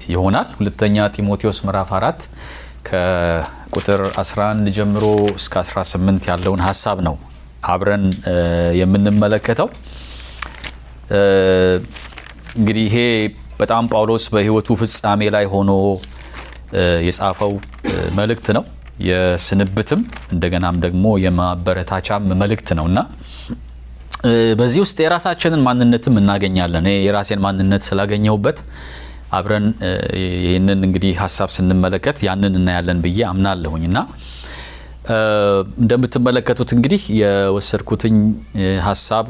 ይሆናል። ሁለተኛ ጢሞቴዎስ ምዕራፍ አራት ከቁጥር 11 ጀምሮ እስከ 18 ያለውን ሀሳብ ነው አብረን የምንመለከተው። እንግዲህ ይሄ በጣም ጳውሎስ በሕይወቱ ፍጻሜ ላይ ሆኖ የጻፈው መልእክት ነው። የስንብትም እንደገናም ደግሞ የማበረታቻም መልእክት ነው እና በዚህ ውስጥ የራሳችንን ማንነትም እናገኛለን። እኔ የራሴን ማንነት ስላገኘሁበት አብረን ይህንን እንግዲህ ሀሳብ ስንመለከት ያንን እናያለን ብዬ አምናለሁኝ እና እንደምትመለከቱት እንግዲህ የወሰድኩትኝ ሀሳብ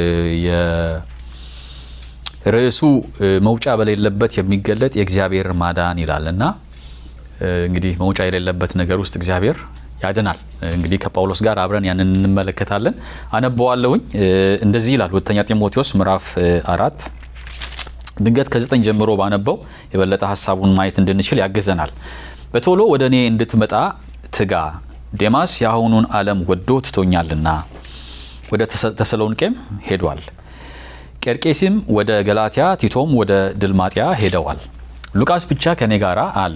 ርዕሱ መውጫ በሌለበት የሚገለጥ የእግዚአብሔር ማዳን ይላል እና እንግዲህ መውጫ የሌለበት ነገር ውስጥ እግዚአብሔር ያድናል። እንግዲህ ከጳውሎስ ጋር አብረን ያንን እንመለከታለን። አነበዋለሁኝ። እንደዚህ ይላል ሁለተኛ ጢሞቴዎስ ምዕራፍ አራት ድንገት ከዘጠኝ ጀምሮ ባነበው የበለጠ ሀሳቡን ማየት እንድንችል ያግዘናል። በቶሎ ወደ እኔ እንድትመጣ ትጋ፣ ዴማስ የአሁኑን ዓለም ወዶ ትቶኛልና ወደ ተሰሎንቄም ሄዷል። ቄርቄሲም ወደ ገላትያ፣ ቲቶም ወደ ድልማጥያ ሄደዋል። ሉቃስ ብቻ ከእኔ ጋር አለ።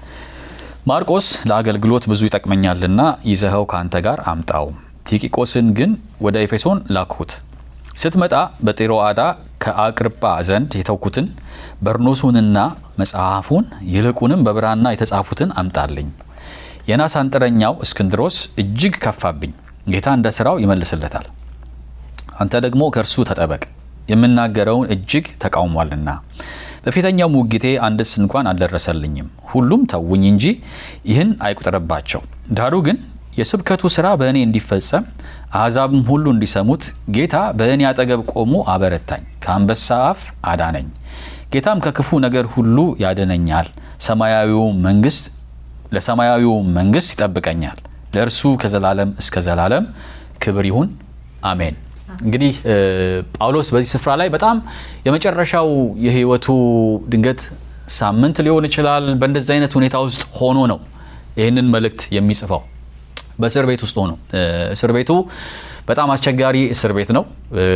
ማርቆስ ለአገልግሎት ብዙ ይጠቅመኛልና ይዘኸው ከአንተ ጋር አምጣው። ቲቂቆስን ግን ወደ ኤፌሶን ላክሁት። ስትመጣ በጢሮአዳ ከአቅርጳ ዘንድ የተውኩትን በርኖሱንና መጽሐፉን ይልቁንም በብራና የተጻፉትን አምጣልኝ። የናስ አንጥረኛው እስክንድሮስ እጅግ ከፋብኝ፣ ጌታ እንደ ሥራው ይመልስለታል። አንተ ደግሞ ከእርሱ ተጠበቅ፣ የምናገረውን እጅግ ተቃውሟልና። በፊተኛው ሙግቴ አንድስ እንኳን አልደረሰልኝም። ሁሉም ተውኝ እንጂ ይህን አይቁጠረባቸው። ዳሩ ግን የስብከቱ ሥራ በእኔ እንዲፈጸም አሕዛብም ሁሉ እንዲሰሙት ጌታ በእኔ አጠገብ ቆሞ አበረታኝ፣ ከአንበሳ አፍ አዳነኝ። ጌታም ከክፉ ነገር ሁሉ ያድነኛል፣ ሰማያዊው መንግስት ለሰማያዊው መንግስት ይጠብቀኛል። ለእርሱ ከዘላለም እስከ ዘላለም ክብር ይሁን አሜን። እንግዲህ ጳውሎስ በዚህ ስፍራ ላይ በጣም የመጨረሻው የሕይወቱ ድንገት ሳምንት ሊሆን ይችላል። በእንደዚህ አይነት ሁኔታ ውስጥ ሆኖ ነው ይህንን መልእክት የሚጽፈው። በእስር ቤት ውስጥ ሆኖ እስር ቤቱ በጣም አስቸጋሪ እስር ቤት ነው።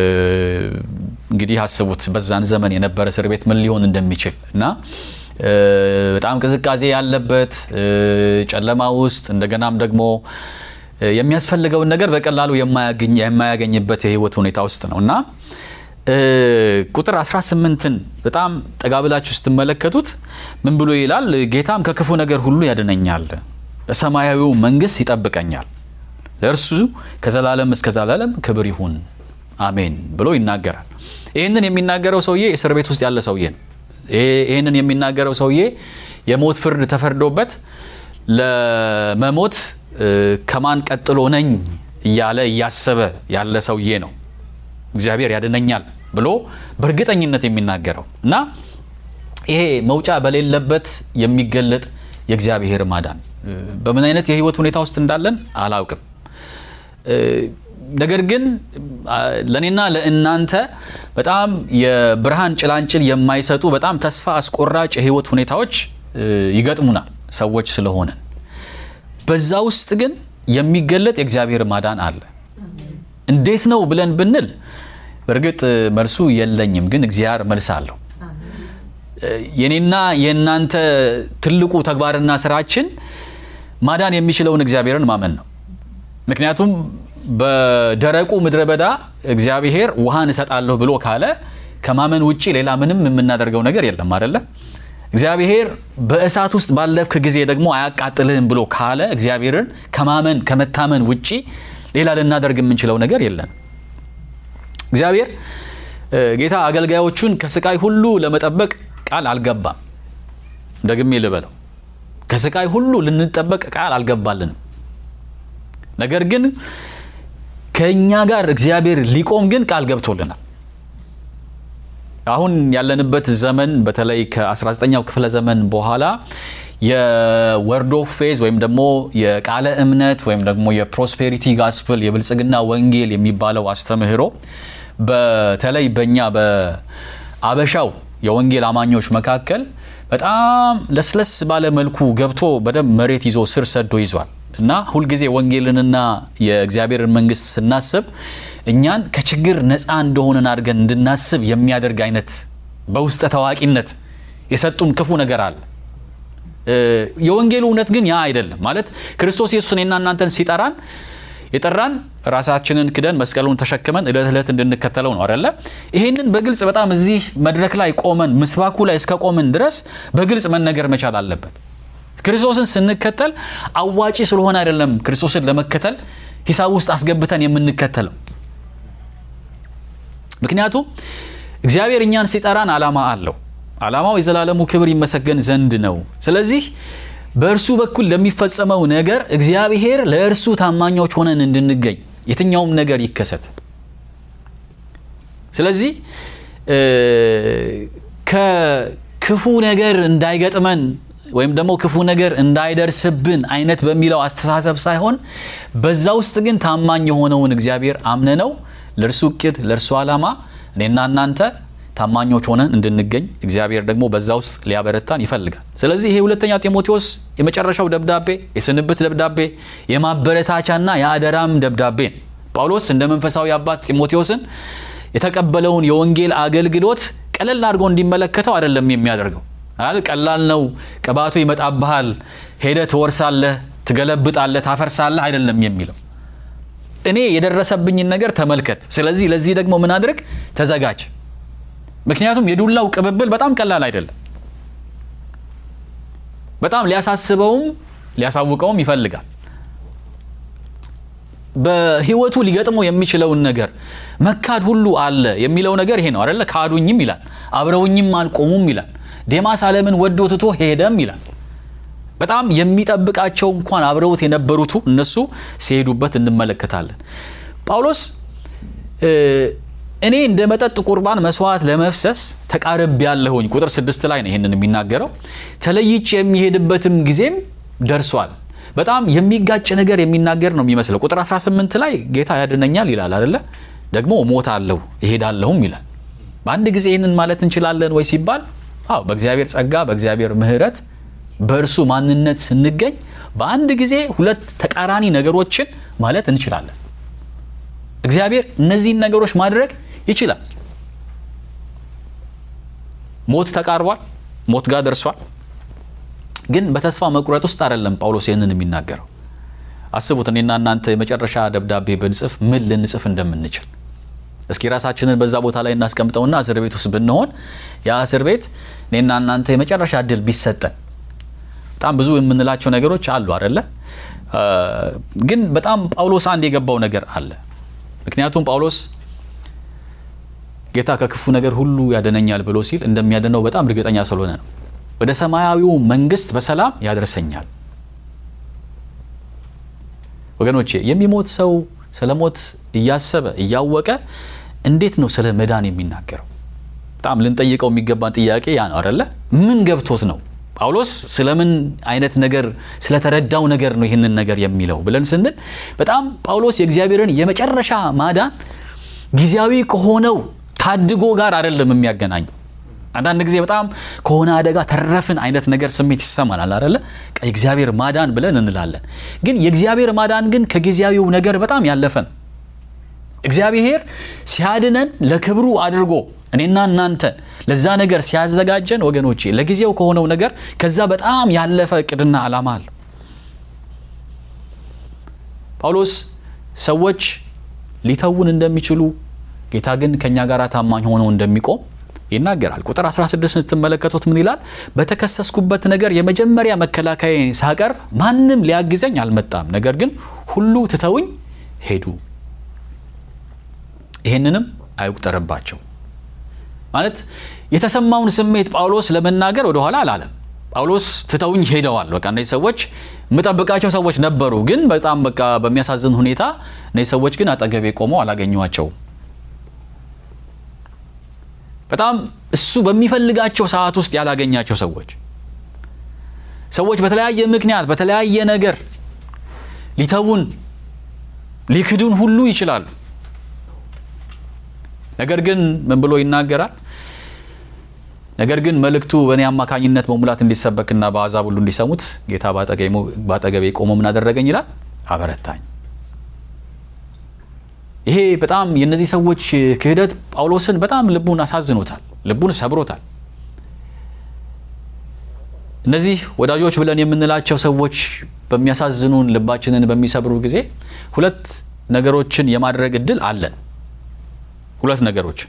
እንግዲህ አስቡት በዛን ዘመን የነበረ እስር ቤት ምን ሊሆን እንደሚችል እና በጣም ቅዝቃዜ ያለበት ጨለማ ውስጥ እንደገናም ደግሞ የሚያስፈልገውን ነገር በቀላሉ የማያገኝበት የህይወት ሁኔታ ውስጥ ነው እና ቁጥር 18ን በጣም ጠጋ ብላችሁ ስትመለከቱት ምን ብሎ ይላል? ጌታም ከክፉ ነገር ሁሉ ያድነኛል፣ ለሰማያዊው መንግስት ይጠብቀኛል፣ ለእርሱ ከዘላለም እስከ ዘላለም ክብር ይሁን አሜን ብሎ ይናገራል። ይህንን የሚናገረው ሰውዬ እስር ቤት ውስጥ ያለ ሰውዬ ነው። ይህንን የሚናገረው ሰውዬ የሞት ፍርድ ተፈርዶበት ለመሞት ከማን ቀጥሎ ነኝ እያለ እያሰበ ያለ ሰውዬ ነው። እግዚአብሔር ያድነኛል ብሎ በእርግጠኝነት የሚናገረው እና ይሄ መውጫ በሌለበት የሚገለጥ የእግዚአብሔር ማዳን በምን አይነት የህይወት ሁኔታ ውስጥ እንዳለን አላውቅም። ነገር ግን ለእኔና ለእናንተ በጣም የብርሃን ጭላንጭል የማይሰጡ በጣም ተስፋ አስቆራጭ የህይወት ሁኔታዎች ይገጥሙናል ሰዎች ስለሆንን በዛ ውስጥ ግን የሚገለጥ የእግዚአብሔር ማዳን አለ። እንዴት ነው ብለን ብንል በእርግጥ መልሱ የለኝም፣ ግን እግዚአብሔር መልስ አለው። የኔና የእናንተ ትልቁ ተግባርና ስራችን ማዳን የሚችለውን እግዚአብሔርን ማመን ነው። ምክንያቱም በደረቁ ምድረ በዳ እግዚአብሔር ውሃን እሰጣለሁ ብሎ ካለ ከማመን ውጭ ሌላ ምንም የምናደርገው ነገር የለም አይደለም። እግዚአብሔር በእሳት ውስጥ ባለፍክ ጊዜ ደግሞ አያቃጥልህም ብሎ ካለ እግዚአብሔርን ከማመን ከመታመን ውጪ ሌላ ልናደርግ የምንችለው ነገር የለም። እግዚአብሔር ጌታ አገልጋዮቹን ከስቃይ ሁሉ ለመጠበቅ ቃል አልገባም። ደግሜ ልበለው፣ ከስቃይ ሁሉ ልንጠበቅ ቃል አልገባልንም። ነገር ግን ከእኛ ጋር እግዚአብሔር ሊቆም ግን ቃል ገብቶልናል። አሁን ያለንበት ዘመን በተለይ ከ19ኛው ክፍለ ዘመን በኋላ የወርዶ ፌዝ ወይም ደግሞ የቃለ እምነት ወይም ደግሞ የፕሮስፔሪቲ ጋስፕል የብልጽግና ወንጌል የሚባለው አስተምህሮ በተለይ በእኛ በአበሻው የወንጌል አማኞች መካከል በጣም ለስለስ ባለ መልኩ ገብቶ በደንብ መሬት ይዞ ስር ሰዶ ይዟል እና ሁልጊዜ ወንጌልንና የእግዚአብሔርን መንግስት ስናስብ እኛን ከችግር ነፃ እንደሆነን አድርገን እንድናስብ የሚያደርግ አይነት በውስጠ ታዋቂነት የሰጡን ክፉ ነገር አለ። የወንጌሉ እውነት ግን ያ አይደለም። ማለት ክርስቶስ ኢየሱስ እኔና እናንተን ሲጠራን የጠራን ራሳችንን ክደን መስቀሉን ተሸክመን እለት እለት እንድንከተለው ነው አይደለ? ይሄንን በግልጽ በጣም እዚህ መድረክ ላይ ቆመን ምስባኩ ላይ እስከ ቆምን ድረስ በግልጽ መነገር መቻል አለበት። ክርስቶስን ስንከተል አዋጪ ስለሆነ አይደለም ክርስቶስን ለመከተል ሂሳብ ውስጥ አስገብተን የምንከተለው። ምክንያቱም እግዚአብሔር እኛን ሲጠራን ዓላማ አለው። ዓላማው የዘላለሙ ክብር ይመሰገን ዘንድ ነው። ስለዚህ በእርሱ በኩል ለሚፈጸመው ነገር እግዚአብሔር ለእርሱ ታማኞች ሆነን እንድንገኝ የትኛውም ነገር ይከሰት። ስለዚህ ከክፉ ነገር እንዳይገጥመን ወይም ደግሞ ክፉ ነገር እንዳይደርስብን አይነት በሚለው አስተሳሰብ ሳይሆን በዛ ውስጥ ግን ታማኝ የሆነውን እግዚአብሔር አምነነው ለእርሱ እቅድ ለእርሱ ዓላማ እኔና እናንተ ታማኞች ሆነን እንድንገኝ እግዚአብሔር ደግሞ በዛ ውስጥ ሊያበረታን ይፈልጋል። ስለዚህ ይሄ ሁለተኛ ጢሞቴዎስ የመጨረሻው ደብዳቤ የስንብት ደብዳቤ የማበረታቻና የአደራም ደብዳቤ ነው። ጳውሎስ እንደ መንፈሳዊ አባት ጢሞቴዎስን የተቀበለውን የወንጌል አገልግሎት ቀለል አድርጎ እንዲመለከተው አይደለም የሚያደርገው። ቀላል ነው፣ ቅባቱ ይመጣብሃል፣ ሄደህ ትወርሳለህ፣ ትገለብጣለህ፣ ታፈርሳለህ አይደለም የሚለው እኔ የደረሰብኝን ነገር ተመልከት። ስለዚህ ለዚህ ደግሞ ምን አድርግ? ተዘጋጅ። ምክንያቱም የዱላው ቅብብል በጣም ቀላል አይደለም። በጣም ሊያሳስበውም ሊያሳውቀውም ይፈልጋል። በሕይወቱ ሊገጥመው የሚችለውን ነገር መካድ ሁሉ አለ የሚለው ነገር ይሄ ነው አይደለ? ካዱኝም ይላል፣ አብረውኝም አልቆሙም ይላል፣ ዴማስ ዓለምን ወዶ ትቶ ሄደም ይላል። በጣም የሚጠብቃቸው እንኳን አብረውት የነበሩቱ እነሱ ሲሄዱበት እንመለከታለን። ጳውሎስ እኔ እንደ መጠጥ ቁርባን መስዋዕት ለመፍሰስ ተቃርብ ያለሁኝ ቁጥር ስድስት ላይ ነው ይህንን የሚናገረው። ተለይቼ የሚሄድበትም ጊዜም ደርሷል። በጣም የሚጋጭ ነገር የሚናገር ነው የሚመስለው። ቁጥር 18 ላይ ጌታ ያድነኛል ይላል አደለ? ደግሞ እሞታለሁ እሄዳለሁም ይላል። በአንድ ጊዜ ይህንን ማለት እንችላለን ወይ ሲባል፣ አዎ በእግዚአብሔር ጸጋ በእግዚአብሔር ምሕረት በእርሱ ማንነት ስንገኝ በአንድ ጊዜ ሁለት ተቃራኒ ነገሮችን ማለት እንችላለን። እግዚአብሔር እነዚህን ነገሮች ማድረግ ይችላል። ሞት ተቃርቧል፣ ሞት ጋር ደርሷል። ግን በተስፋ መቁረጥ ውስጥ አይደለም ጳውሎስ ይህንን የሚናገረው። አስቡት፣ እኔና እናንተ የመጨረሻ ደብዳቤ ብንጽፍ ምን ልንጽፍ እንደምንችል እስኪ ራሳችንን በዛ ቦታ ላይ እናስቀምጠውና እስር ቤት ውስጥ ብንሆን ያ እስር ቤት እኔና እናንተ የመጨረሻ እድል ቢሰጠን በጣም ብዙ የምንላቸው ነገሮች አሉ አደለ? ግን በጣም ጳውሎስ አንድ የገባው ነገር አለ። ምክንያቱም ጳውሎስ ጌታ ከክፉ ነገር ሁሉ ያደነኛል ብሎ ሲል እንደሚያድነው በጣም እርግጠኛ ስለሆነ ነው። ወደ ሰማያዊው መንግስት በሰላም ያደርሰኛል። ወገኖቼ የሚሞት ሰው ስለ ሞት እያሰበ እያወቀ እንዴት ነው ስለ መዳን የሚናገረው? በጣም ልንጠይቀው የሚገባን ጥያቄ ያ ነው አደለ? ምን ገብቶት ነው ጳውሎስ ስለምን አይነት ነገር ስለተረዳው ነገር ነው ይህንን ነገር የሚለው ብለን ስንል በጣም ጳውሎስ የእግዚአብሔርን የመጨረሻ ማዳን ጊዜያዊ ከሆነው ታድጎ ጋር አይደለም የሚያገናኘው። አንዳንድ ጊዜ በጣም ከሆነ አደጋ ተረፍን አይነት ነገር ስሜት ይሰማናል አይደለ? የእግዚአብሔር ማዳን ብለን እንላለን። ግን የእግዚአብሔር ማዳን ግን ከጊዜያዊው ነገር በጣም ያለፈ ነው። እግዚአብሔር ሲያድነን ለክብሩ አድርጎ እኔና እናንተን ለዛ ነገር ሲያዘጋጀን ወገኖቼ ለጊዜው ከሆነው ነገር ከዛ በጣም ያለፈ እቅድና ዓላማ አለው። ጳውሎስ ሰዎች ሊተውን እንደሚችሉ ጌታ ግን ከእኛ ጋር ታማኝ ሆነው እንደሚቆም ይናገራል። ቁጥር 16 ስትመለከቱት ምን ይላል? በተከሰስኩበት ነገር የመጀመሪያ መከላከያ ሳቀር ማንም ሊያግዘኝ አልመጣም፣ ነገር ግን ሁሉ ትተውኝ ሄዱ። ይህንንም አይቁጠርባቸው ማለት የተሰማውን ስሜት ጳውሎስ ለመናገር ወደኋላ አላለም። ጳውሎስ ትተውኝ ሄደዋል። በቃ እነዚህ ሰዎች የምጠብቃቸው ሰዎች ነበሩ፣ ግን በጣም በቃ በሚያሳዝን ሁኔታ እነዚህ ሰዎች ግን አጠገቤ ቆመው አላገኘኋቸውም። በጣም እሱ በሚፈልጋቸው ሰዓት ውስጥ ያላገኛቸው ሰዎች ሰዎች በተለያየ ምክንያት በተለያየ ነገር ሊተውን ሊክዱን ሁሉ ይችላሉ። ነገር ግን ምን ብሎ ይናገራል? ነገር ግን መልእክቱ በእኔ አማካኝነት በሙላት እንዲሰበክና በአሕዛብ ሁሉ እንዲሰሙት ጌታ በአጠገቤ ቆሞ ምን አደረገኝ ይላል? አበረታኝ። ይሄ በጣም የእነዚህ ሰዎች ክህደት ጳውሎስን በጣም ልቡን አሳዝኖታል፣ ልቡን ሰብሮታል። እነዚህ ወዳጆች ብለን የምንላቸው ሰዎች በሚያሳዝኑን ልባችንን በሚሰብሩ ጊዜ ሁለት ነገሮችን የማድረግ እድል አለን። ሁለት ነገሮች፣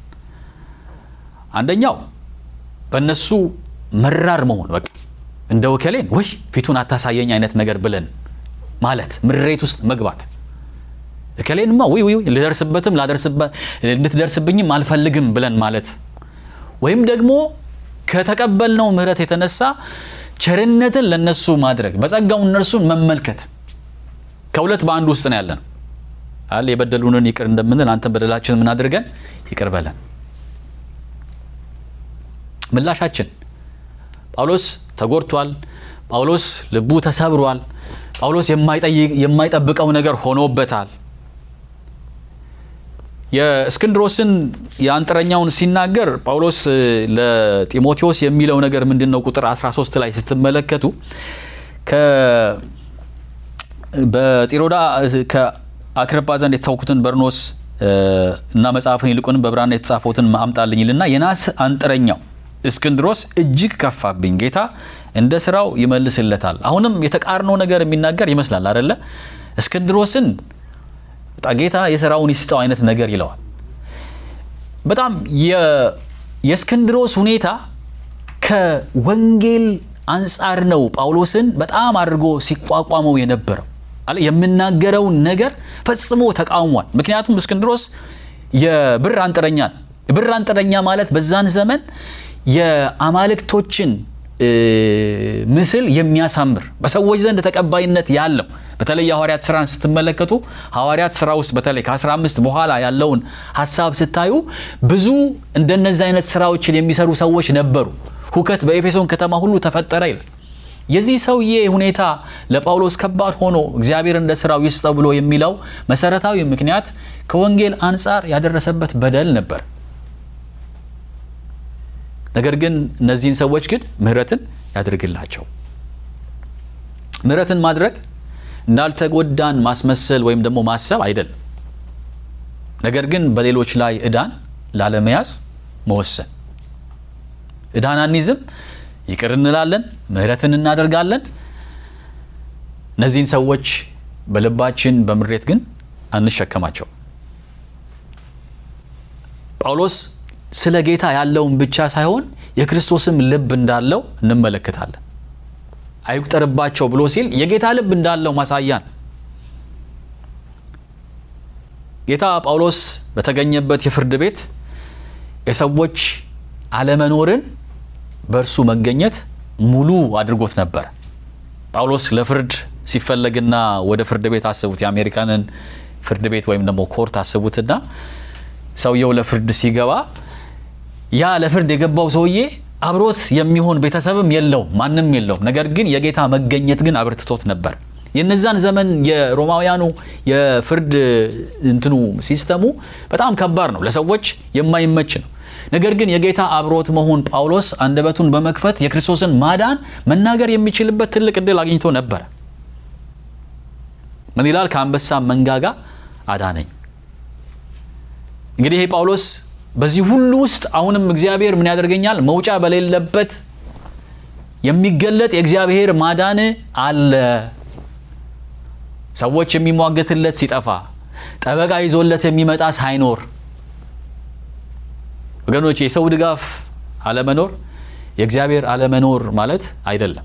አንደኛው በእነሱ መራር መሆን በቃ እንደ ወከሌን ወይ ፊቱን አታሳየኝ አይነት ነገር ብለን ማለት ምሬት ውስጥ መግባት እከሌንማ ውይ ውይ ልደርስበትም እንድትደርስብኝም አልፈልግም ብለን ማለት ወይም ደግሞ ከተቀበልነው ምሕረት የተነሳ ቸርነትን ለነሱ ማድረግ በጸጋው እነርሱን መመልከት ከሁለት በአንድ ውስጥ ነው ያለን አለ የበደሉንን ይቅር እንደምንል አንተን በደላችን ምን አድርገን ይቅር በለን ምላሻችን ጳውሎስ ተጎድቷል ጳውሎስ ልቡ ተሰብሯል ጳውሎስ የማይጠብቀው ነገር ሆኖበታል የእስክንድሮስን የአንጥረኛውን ሲናገር ጳውሎስ ለጢሞቴዎስ የሚለው ነገር ምንድን ነው? ቁጥር 13 ላይ ስትመለከቱ በጢሮዳ ከአክርጳ ዘንድ የተሳውኩትን በርኖስ እና መጽሐፍን ይልቁንም በብራና የተጻፈውትን አምጣልኝ ይልና የናስ አንጥረኛው እስክንድሮስ እጅግ ከፋብኝ፣ ጌታ እንደ ስራው ይመልስለታል። አሁንም የተቃርኖ ነገር የሚናገር ይመስላል አደለ? እስክንድሮስን ጌታ የስራውን ይስጠው አይነት ነገር ይለዋል። በጣም የእስክንድሮስ ሁኔታ ከወንጌል አንጻር ነው ጳውሎስን በጣም አድርጎ ሲቋቋመው የነበረው የምናገረውን ነገር ፈጽሞ ተቃውሟል። ምክንያቱም እስክንድሮስ የብር አንጥረኛ ብር አንጥረኛ ማለት በዛን ዘመን የአማልክቶችን ምስል የሚያሳምር በሰዎች ዘንድ ተቀባይነት ያለው በተለይ የሐዋርያት ስራን ስትመለከቱ ሐዋርያት ስራ ውስጥ በተለይ ከ15 በኋላ ያለውን ሀሳብ ስታዩ ብዙ እንደነዚህ አይነት ስራዎችን የሚሰሩ ሰዎች ነበሩ። ሁከት በኤፌሶን ከተማ ሁሉ ተፈጠረ ይላል። የዚህ ሰውዬ ሁኔታ ለጳውሎስ ከባድ ሆኖ እግዚአብሔር እንደ ስራው ይስጠው ብሎ የሚለው መሰረታዊ ምክንያት ከወንጌል አንጻር ያደረሰበት በደል ነበር። ነገር ግን እነዚህን ሰዎች ግን ምህረትን ያድርግላቸው። ምህረትን ማድረግ እንዳልተጎዳን ማስመሰል ወይም ደግሞ ማሰብ አይደለም። ነገር ግን በሌሎች ላይ ዕዳን ላለመያዝ መወሰን። ዕዳን አንይዝም፣ ይቅር እንላለን፣ ምህረትን እናደርጋለን። እነዚህን ሰዎች በልባችን በምሬት ግን አንሸከማቸው። ጳውሎስ ስለ ጌታ ያለውን ብቻ ሳይሆን የክርስቶስም ልብ እንዳለው እንመለከታለን። አይቁጠርባቸው ብሎ ሲል የጌታ ልብ እንዳለው ማሳያ ነው። ጌታ ጳውሎስ በተገኘበት የፍርድ ቤት የሰዎች አለመኖርን በእርሱ መገኘት ሙሉ አድርጎት ነበር። ጳውሎስ ለፍርድ ሲፈለግና ወደ ፍርድ ቤት አስቡት፣ የአሜሪካንን ፍርድ ቤት ወይም ደግሞ ኮርት አስቡትና ሰውየው ለፍርድ ሲገባ ያ ለፍርድ የገባው ሰውዬ አብሮት የሚሆን ቤተሰብም የለውም፣ ማንም የለውም። ነገር ግን የጌታ መገኘት ግን አብርትቶት ነበር። የነዛን ዘመን የሮማውያኑ የፍርድ እንትኑ ሲስተሙ በጣም ከባድ ነው፣ ለሰዎች የማይመች ነው። ነገር ግን የጌታ አብሮት መሆን ጳውሎስ አንደበቱን በመክፈት የክርስቶስን ማዳን መናገር የሚችልበት ትልቅ እድል አግኝቶ ነበረ። ምን ይላል? ከአንበሳ መንጋጋ አዳነኝ። እንግዲህ ይሄ ጳውሎስ በዚህ ሁሉ ውስጥ አሁንም እግዚአብሔር ምን ያደርገኛል? መውጫ በሌለበት የሚገለጥ የእግዚአብሔር ማዳን አለ። ሰዎች የሚሟገትለት ሲጠፋ፣ ጠበቃ ይዞለት የሚመጣ ሳይኖር፣ ወገኖች የሰው ድጋፍ አለመኖር የእግዚአብሔር አለመኖር ማለት አይደለም።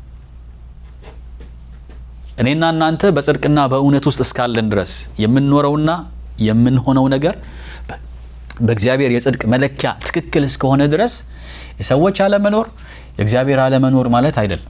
እኔና እናንተ በጽድቅና በእውነት ውስጥ እስካለን ድረስ የምንኖረውና የምንሆነው ነገር በእግዚአብሔር የጽድቅ መለኪያ ትክክል እስከሆነ ድረስ የሰዎች አለመኖር የእግዚአብሔር አለመኖር ማለት አይደለም።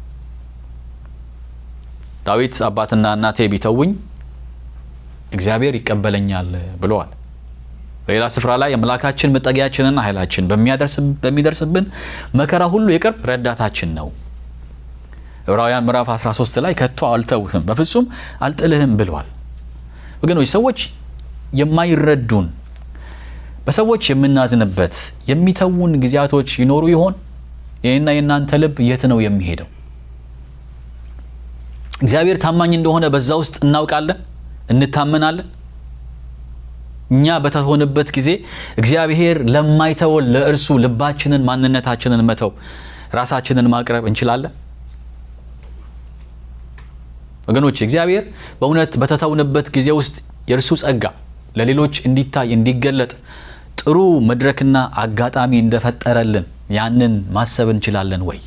ዳዊት አባትና እናቴ ቢተውኝ እግዚአብሔር ይቀበለኛል ብለዋል። በሌላ ስፍራ ላይ አምላካችን መጠጊያችንና ኃይላችን በሚደርስብን መከራ ሁሉ የቅርብ ረዳታችን ነው። ዕብራውያን ምዕራፍ 13 ላይ ከቶ አልተውህም በፍጹም አልጥልህም ብለዋል። ወገኖች ሰዎች የማይረዱን በሰዎች የምናዝንበት የሚተውን ጊዜያቶች ይኖሩ ይሆን? የኔና የእናንተ ልብ የት ነው የሚሄደው? እግዚአብሔር ታማኝ እንደሆነ በዛ ውስጥ እናውቃለን፣ እንታመናለን። እኛ በተሆንበት ጊዜ እግዚአብሔር ለማይተወን ለእርሱ ልባችንን ማንነታችንን መተው ራሳችንን ማቅረብ እንችላለን? ወገኖች እግዚአብሔር በእውነት በተተውንበት ጊዜ ውስጥ የእርሱ ጸጋ ለሌሎች እንዲታይ እንዲገለጥ ጥሩ መድረክና አጋጣሚ እንደፈጠረልን ያንን ማሰብ እንችላለን ወይ?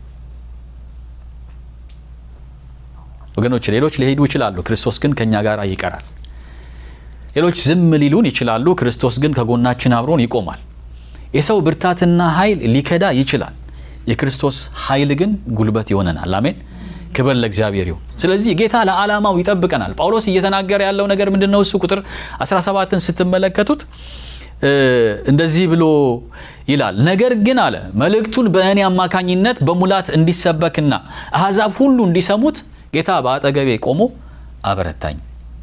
ወገኖች ሌሎች ሊሄዱ ይችላሉ፣ ክርስቶስ ግን ከእኛ ጋር ይቀራል። ሌሎች ዝም ሊሉን ይችላሉ፣ ክርስቶስ ግን ከጎናችን አብሮን ይቆማል። የሰው ብርታትና ኃይል ሊከዳ ይችላል፣ የክርስቶስ ኃይል ግን ጉልበት ይሆነናል። አሜን። ክብር ለእግዚአብሔር ይሁን። ስለዚህ ጌታ ለዓላማው ይጠብቀናል። ጳውሎስ እየተናገረ ያለው ነገር ምንድን ነው? እሱ ቁጥር 17ን ስትመለከቱት እንደዚህ ብሎ ይላል። ነገር ግን አለ መልእክቱን በእኔ አማካኝነት በሙላት እንዲሰበክና አሕዛብ ሁሉ እንዲሰሙት ጌታ በአጠገቤ ቆሞ አበረታኝ።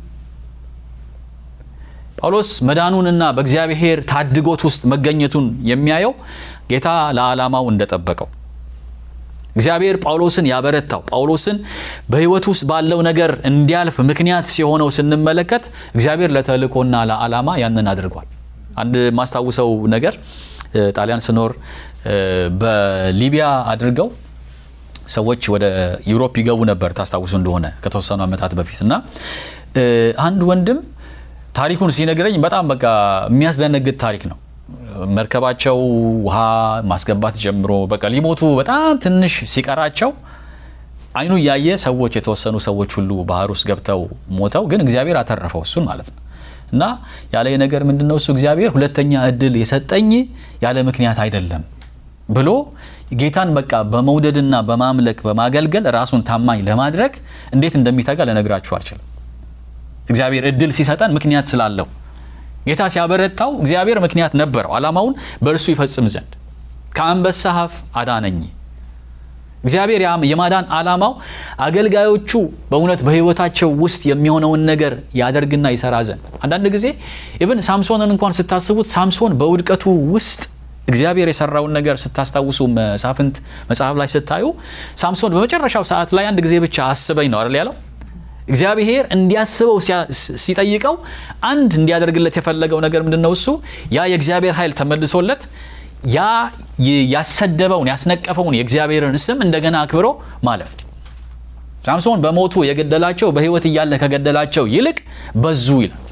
ጳውሎስ መዳኑንና በእግዚአብሔር ታድጎት ውስጥ መገኘቱን የሚያየው ጌታ ለዓላማው እንደጠበቀው እግዚአብሔር ጳውሎስን ያበረታው ጳውሎስን በሕይወት ውስጥ ባለው ነገር እንዲያልፍ ምክንያት ሲሆነው ስንመለከት እግዚአብሔር ለተልእኮና ለዓላማ ያንን አድርጓል። አንድ ማስታውሰው ነገር ጣሊያን ስኖር በሊቢያ አድርገው ሰዎች ወደ ዩሮፕ ይገቡ ነበር ታስታውሱ እንደሆነ ከተወሰኑ ዓመታት በፊት እና አንድ ወንድም ታሪኩን ሲነግረኝ በጣም በቃ የሚያስደነግጥ ታሪክ ነው። መርከባቸው ውሃ ማስገባት ጀምሮ በቃ ሊሞቱ በጣም ትንሽ ሲቀራቸው አይኑ እያየ ሰዎች የተወሰኑ ሰዎች ሁሉ ባህር ውስጥ ገብተው ሞተው፣ ግን እግዚአብሔር አተረፈው እሱን ማለት ነው። እና ያለ ነገር ምንድን ነው እሱ እግዚአብሔር ሁለተኛ እድል የሰጠኝ ያለ ምክንያት አይደለም ብሎ ጌታን በቃ በመውደድና በማምለክ በማገልገል ራሱን ታማኝ ለማድረግ እንዴት እንደሚተጋ ልነግራችሁ አልችልም። እግዚአብሔር እድል ሲሰጠን ምክንያት ስላለው ጌታ ሲያበረታው እግዚአብሔር ምክንያት ነበረው፣ ዓላማውን በእርሱ ይፈጽም ዘንድ ከአንበሳ አፍ አዳነኝ። እግዚአብሔር የማዳን ዓላማው አገልጋዮቹ በእውነት በሕይወታቸው ውስጥ የሚሆነውን ነገር ያደርግና ይሰራ ዘንድ። አንዳንድ ጊዜ ኢቭን ሳምሶንን እንኳን ስታስቡት ሳምሶን በውድቀቱ ውስጥ እግዚአብሔር የሰራውን ነገር ስታስታውሱ መሳፍንት መጽሐፍ ላይ ስታዩ ሳምሶን በመጨረሻው ሰዓት ላይ አንድ ጊዜ ብቻ አስበኝ ነው አይደል ያለው። እግዚአብሔር እንዲያስበው ሲጠይቀው አንድ እንዲያደርግለት የፈለገው ነገር ምንድን ነው? እሱ ያ የእግዚአብሔር ኃይል ተመልሶለት ያ ያሰደበውን ያስነቀፈውን የእግዚአብሔርን ስም እንደገና አክብሮ ማለፍ። ሳምሶን በሞቱ የገደላቸው በሕይወት እያለ ከገደላቸው ይልቅ በዙ ይላል።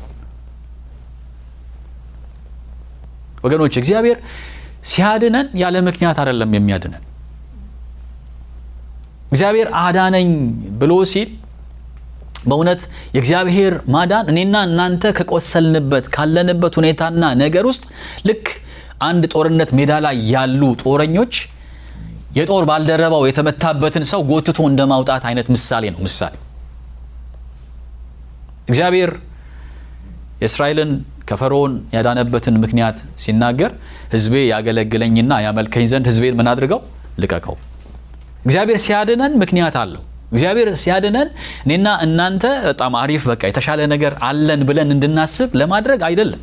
ወገኖች እግዚአብሔር ሲያድነን ያለ ምክንያት አይደለም የሚያድነን። እግዚአብሔር አዳነኝ ብሎ ሲል በእውነት የእግዚአብሔር ማዳን እኔና እናንተ ከቆሰልንበት ካለንበት ሁኔታና ነገር ውስጥ ልክ አንድ ጦርነት ሜዳ ላይ ያሉ ጦረኞች የጦር ባልደረባው የተመታበትን ሰው ጎትቶ እንደ ማውጣት አይነት ምሳሌ ነው። ምሳሌ እግዚአብሔር የእስራኤልን ከፈርዖን ያዳነበትን ምክንያት ሲናገር ሕዝቤ ያገለግለኝና ያመልከኝ ዘንድ ሕዝቤን ምን አድርገው ልቀቀው። እግዚአብሔር ሲያድነን ምክንያት አለው። እግዚአብሔር ሲያድነን እኔና እናንተ በጣም አሪፍ በቃ የተሻለ ነገር አለን ብለን እንድናስብ ለማድረግ አይደለም።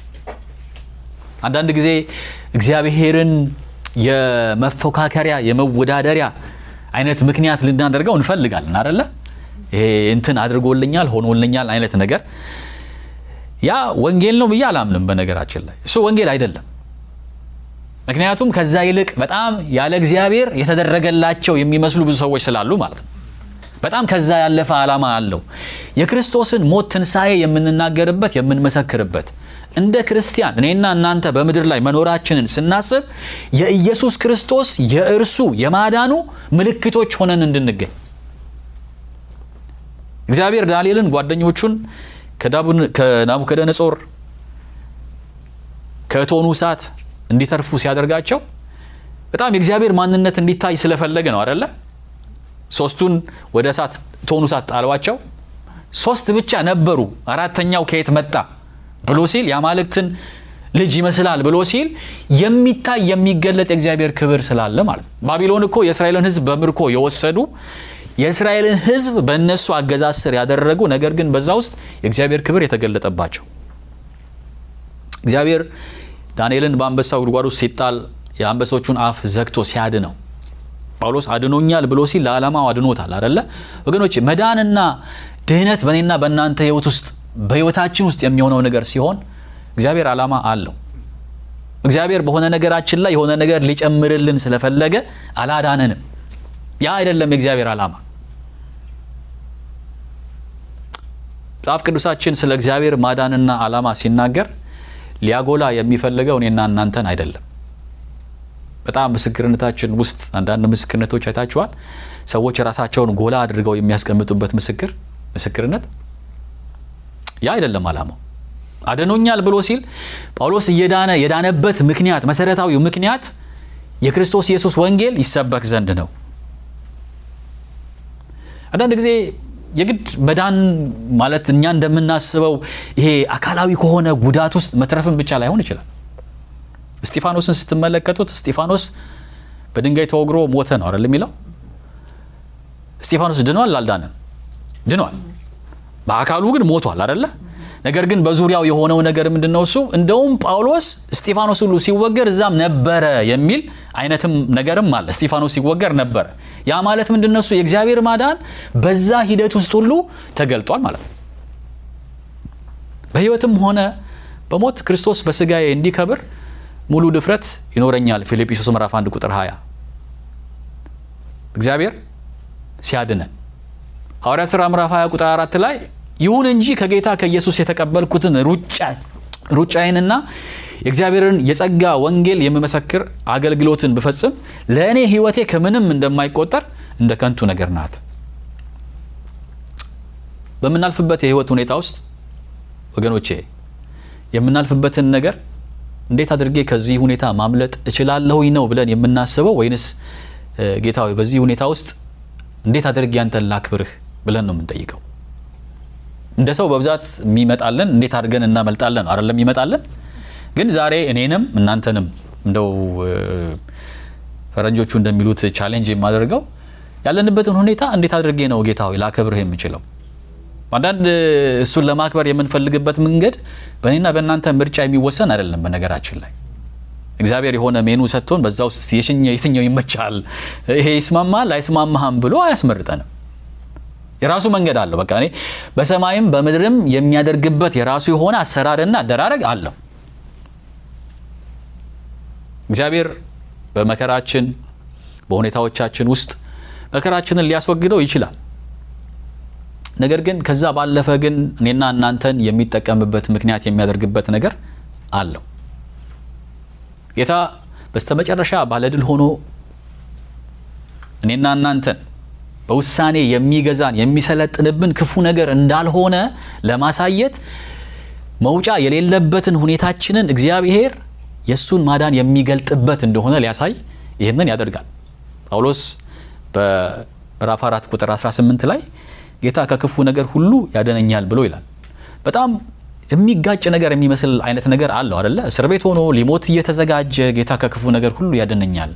አንዳንድ ጊዜ እግዚአብሔርን የመፎካከሪያ የመወዳደሪያ አይነት ምክንያት ልናደርገው እንፈልጋለን አደለ? ይሄ እንትን አድርጎልኛል ሆኖልኛል አይነት ነገር ያ ወንጌል ነው ብዬ አላምንም። በነገራችን ላይ እሱ ወንጌል አይደለም። ምክንያቱም ከዛ ይልቅ በጣም ያለ እግዚአብሔር የተደረገላቸው የሚመስሉ ብዙ ሰዎች ስላሉ ማለት ነው። በጣም ከዛ ያለፈ ዓላማ አለው። የክርስቶስን ሞት ትንሣኤ የምንናገርበት የምንመሰክርበት እንደ ክርስቲያን እኔና እናንተ በምድር ላይ መኖራችንን ስናስብ የኢየሱስ ክርስቶስ የእርሱ የማዳኑ ምልክቶች ሆነን እንድንገኝ እግዚአብሔር ዳንኤልን ጓደኞቹን ከናቡከደነጾር ከእቶኑ እሳት እንዲተርፉ ሲያደርጋቸው በጣም የእግዚአብሔር ማንነት እንዲታይ ስለፈለገ ነው አደለ? ሶስቱን ወደ እሳት እቶኑ እሳት ጣሏቸው። ሶስት ብቻ ነበሩ፣ አራተኛው ከየት መጣ ብሎ ሲል የአማልክትን ልጅ ይመስላል ብሎ ሲል የሚታይ የሚገለጥ የእግዚአብሔር ክብር ስላለ ማለት ነው። ባቢሎን እኮ የእስራኤልን ሕዝብ በምርኮ የወሰዱ የእስራኤልን ሕዝብ በእነሱ አገዛዝ ስር ያደረጉ ነገር ግን በዛ ውስጥ የእግዚአብሔር ክብር የተገለጠባቸው እግዚአብሔር ዳንኤልን በአንበሳው ጉድጓድ ውስጥ ሲጣል የአንበሶቹን አፍ ዘግቶ ሲያድነው ጳውሎስ አድኖኛል ብሎ ሲል ለዓላማው አድኖታል አደለ ወገኖች? መዳንና ድህነት በእኔና በእናንተ ህይወት ውስጥ በህይወታችን ውስጥ የሚሆነው ነገር ሲሆን እግዚአብሔር ዓላማ አለው። እግዚአብሔር በሆነ ነገራችን ላይ የሆነ ነገር ሊጨምርልን ስለፈለገ አላዳነንም። ያ አይደለም የእግዚአብሔር ዓላማ። መጽሐፍ ቅዱሳችን ስለ እግዚአብሔር ማዳንና ዓላማ ሲናገር ሊያጎላ የሚፈልገው እኔና እናንተን አይደለም። በጣም ምስክርነታችን ውስጥ አንዳንድ ምስክርነቶች አይታችኋል። ሰዎች ራሳቸውን ጎላ አድርገው የሚያስቀምጡበት ምስክር ምስክርነት ያ አይደለም ዓላማው። አድኖኛል ብሎ ሲል ጳውሎስ እየዳነ የዳነበት ምክንያት መሰረታዊው ምክንያት የክርስቶስ ኢየሱስ ወንጌል ይሰበክ ዘንድ ነው። አንዳንድ ጊዜ የግድ መዳን ማለት እኛ እንደምናስበው ይሄ አካላዊ ከሆነ ጉዳት ውስጥ መትረፍን ብቻ ላይሆን ይችላል። እስጢፋኖስን ስትመለከቱት እስጢፋኖስ በድንጋይ ተወግሮ ሞተ ነው አይደል የሚለው። እስጢፋኖስ ድኗል አልዳነም? ድኗል። በአካሉ ግን ሞቷል አይደለ? ነገር ግን በዙሪያው የሆነው ነገር ምንድን ነው? እሱ እንደውም ጳውሎስ እስጢፋኖስ ሁሉ ሲወገር እዛም ነበረ የሚል አይነትም ነገርም አለ። እስጢፋኖስ ሲወገር ነበረ። ያ ማለት ምንድን ነው? እሱ የእግዚአብሔር ማዳን በዛ ሂደት ውስጥ ሁሉ ተገልጧል ማለት ነው። በሕይወትም ሆነ በሞት ክርስቶስ በስጋዬ እንዲከብር ሙሉ ድፍረት ይኖረኛል። ፊልጵስዩስ ምዕራፍ 1 ቁጥር 20 እግዚአብሔር ሲያድነን ሐዋርያት ሥራ ምዕራፍ 20 ቁጥር 4 ላይ ይሁን እንጂ ከጌታ ከኢየሱስ የተቀበልኩትን ሩጫዬንና የእግዚአብሔርን የጸጋ ወንጌል የምመሰክር አገልግሎትን ብፈጽም ለእኔ ሕይወቴ ከምንም እንደማይቆጠር እንደ ከንቱ ነገር ናት። በምናልፍበት የሕይወት ሁኔታ ውስጥ ወገኖቼ የምናልፍበትን ነገር እንዴት አድርጌ ከዚህ ሁኔታ ማምለጥ እችላለሁኝ ነው ብለን የምናስበው ወይንስ ጌታ ሆይ በዚህ ሁኔታ ውስጥ እንዴት አድርጌ አንተን ላክብርህ ብለን ነው የምንጠይቀው? እንደ ሰው በብዛት የሚመጣለን እንዴት አድርገን እናመልጣለን አይደለም የሚመጣለን። ግን ዛሬ እኔንም እናንተንም እንደው ፈረንጆቹ እንደሚሉት ቻሌንጅ የማደርገው ያለንበትን ሁኔታ እንዴት አድርጌ ነው ጌታ ሆይ ላከብርህ የምችለው? አንዳንድ እሱን ለማክበር የምንፈልግበት መንገድ በእኔና በእናንተ ምርጫ የሚወሰን አይደለም። በነገራችን ላይ እግዚአብሔር የሆነ ሜኑ ሰጥቶን በዛ ውስጥ የትኛው ይመቻል፣ ይሄ ይስማማል አይስማማህም ብሎ አያስመርጠንም። የራሱ መንገድ አለው። በቃ እኔ በሰማይም በምድርም የሚያደርግበት የራሱ የሆነ አሰራርና አደራረግ አለው። እግዚአብሔር በመከራችን በሁኔታዎቻችን ውስጥ መከራችንን ሊያስወግደው ይችላል። ነገር ግን ከዛ ባለፈ ግን እኔና እናንተን የሚጠቀምበት ምክንያት የሚያደርግበት ነገር አለው። ጌታ በስተመጨረሻ ባለድል ሆኖ እኔና እናንተን በውሳኔ የሚገዛን የሚሰለጥንብን ክፉ ነገር እንዳልሆነ ለማሳየት መውጫ የሌለበትን ሁኔታችንን እግዚአብሔር የእሱን ማዳን የሚገልጥበት እንደሆነ ሊያሳይ ይህንን ያደርጋል። ጳውሎስ በምዕራፍ 4 ቁጥር 18 ላይ ጌታ ከክፉ ነገር ሁሉ ያደነኛል ብሎ ይላል። በጣም የሚጋጭ ነገር የሚመስል አይነት ነገር አለው አደለ? እስር ቤት ሆኖ ሊሞት እየተዘጋጀ ጌታ ከክፉ ነገር ሁሉ ያደነኛል